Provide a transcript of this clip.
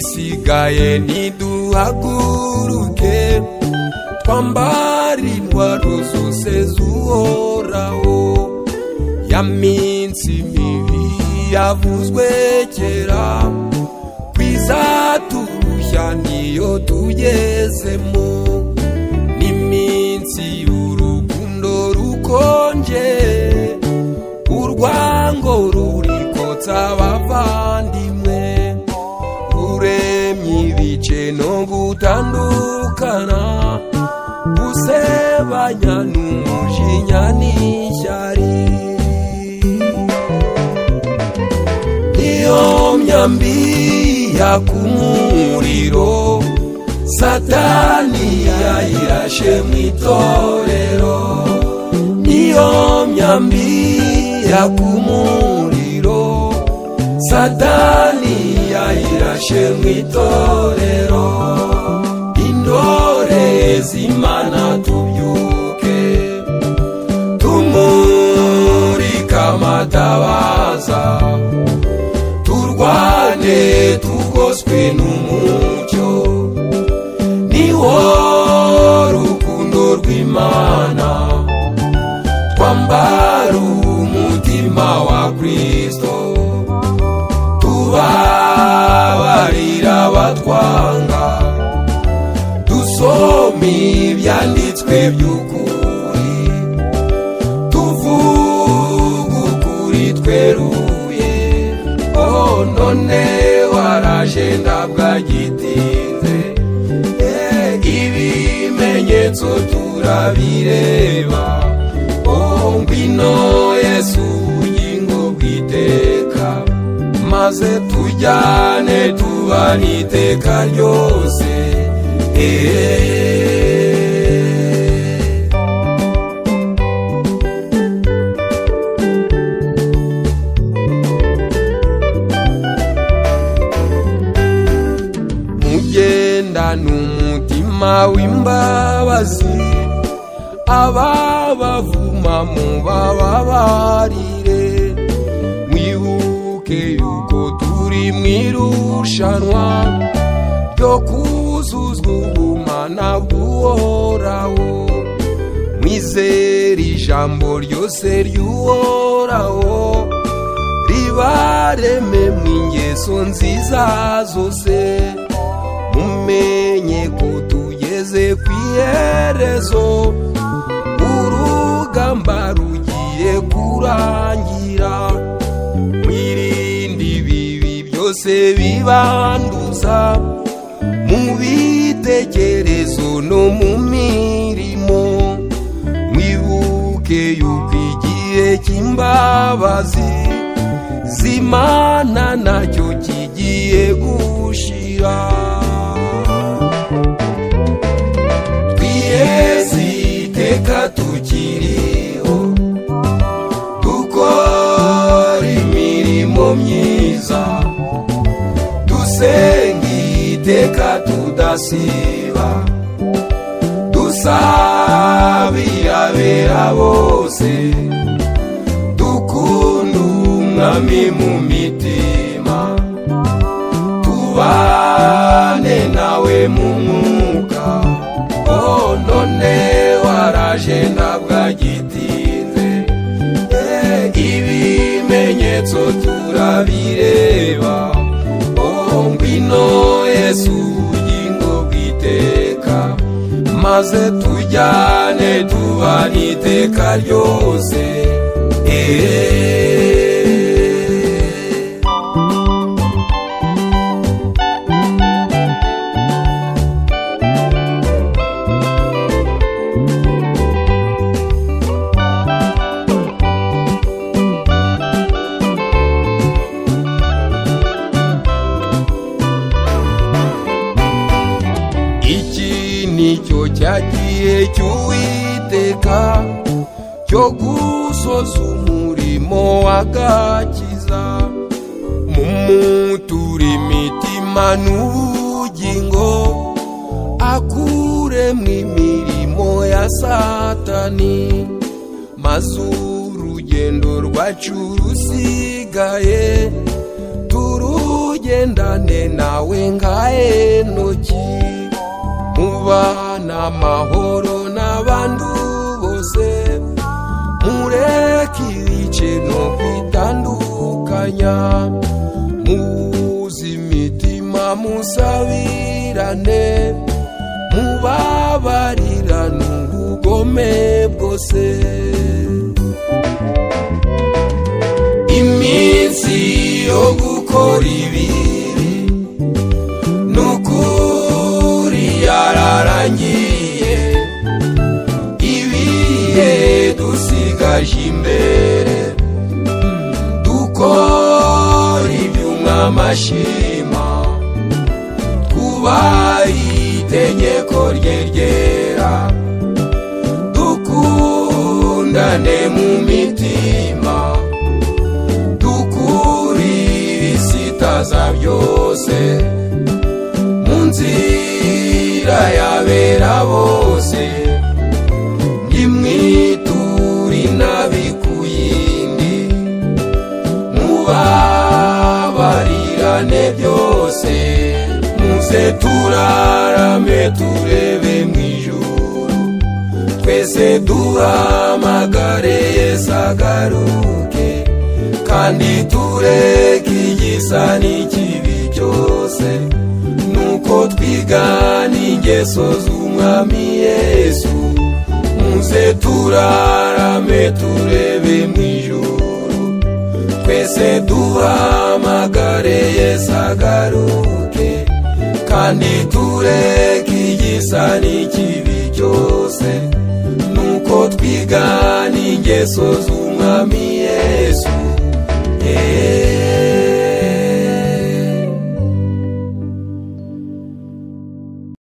dugaye ntiduhaguruke twambare intwaro zose z'uhoraho ya minsi mibi yavuzwe kera twizaturushya niyo tugezemo n'iminsi y'urukundo rukonje urwango rurikotsa abavandimwe ruremye ibice no gutandukana gusebanya n'umujinya n'ishyari iyo myambi yaka umuriro satani yayirashe mu itorero iyo myambi yaka umuriro satani yayirashe mu itorero intore z'imana tubyuke tumurike amatabaza turwane tugoswe n'umucyo niwo rukundo rw'imana twambara umutima wa kristo tubabarira abatwanga dusome ibyanditswe by'ukuri tuvuge ukuri tweruye none waraje ndabwagitinze ibimenyetso turabireba ngwino yesu ubugingo bw'iteka maze tujyane tubane iteka ryose n'umutima w'imbabazi ababavuma mubababarire mwibuke yuko turi mu irushanwa ryo kuzuzwa ubumana bw'uhoraho mwizere ijambo ryose ry'uhoraho ribareme mu ingeso nziza zose mumenye ko tugeze ku iherezo urugamba rugiye kurangira mwirinde ibibi byose bibanduza mu bitekerezo no mu mirimo mwibuke yuko igihe cy'imbabazi zimana nacyo kigiye gushira reka tukiriho dukora imirimo myiza dusenga iteka tudasiba dusabira bera bose dukunda umwami mu mitima tubane nawe mu mwuka oh none waraje ndabwagitinze ibimenyetso turabireba ngwino yesu ubugingo bw'iteka maze tujyane tubane iteka ryose eee nicyo cyagiye cy'uwiteka cyo gusoza umurimo w'agakiza mu mutura imitima n'ubugingo akuremo imirimo ya satani maze urugendo rwacu rusigaye turugendane nawe nka enoki mubana amahoro n'abandi bose mureke ibikintu bitandukanya muzi imitima musabirane mubabarirane ubugome bwose iminsi yo gukora ibibi nukuri yararangiye ibihe dusigaje imbere dukora iby'umwami ashima twubahe itegeko rye ryera dukundane mu mitima dukuri ibisitaza byose mu nzira yabera bose nimwiture inabi ku yindi mubabarirane byose muze turarame turebe mu ijuru twese duhamagare yesu agaruke kandi tureke igisa n'ikibi cyose nuko twigana ingeso z'umwami yesu muze turarame turebe mu ijuru twese duhamagare yesu agaruke kandi tureke igisa n'ikibi cyose nuko twigana ingeso z'umwami yesu Yeah.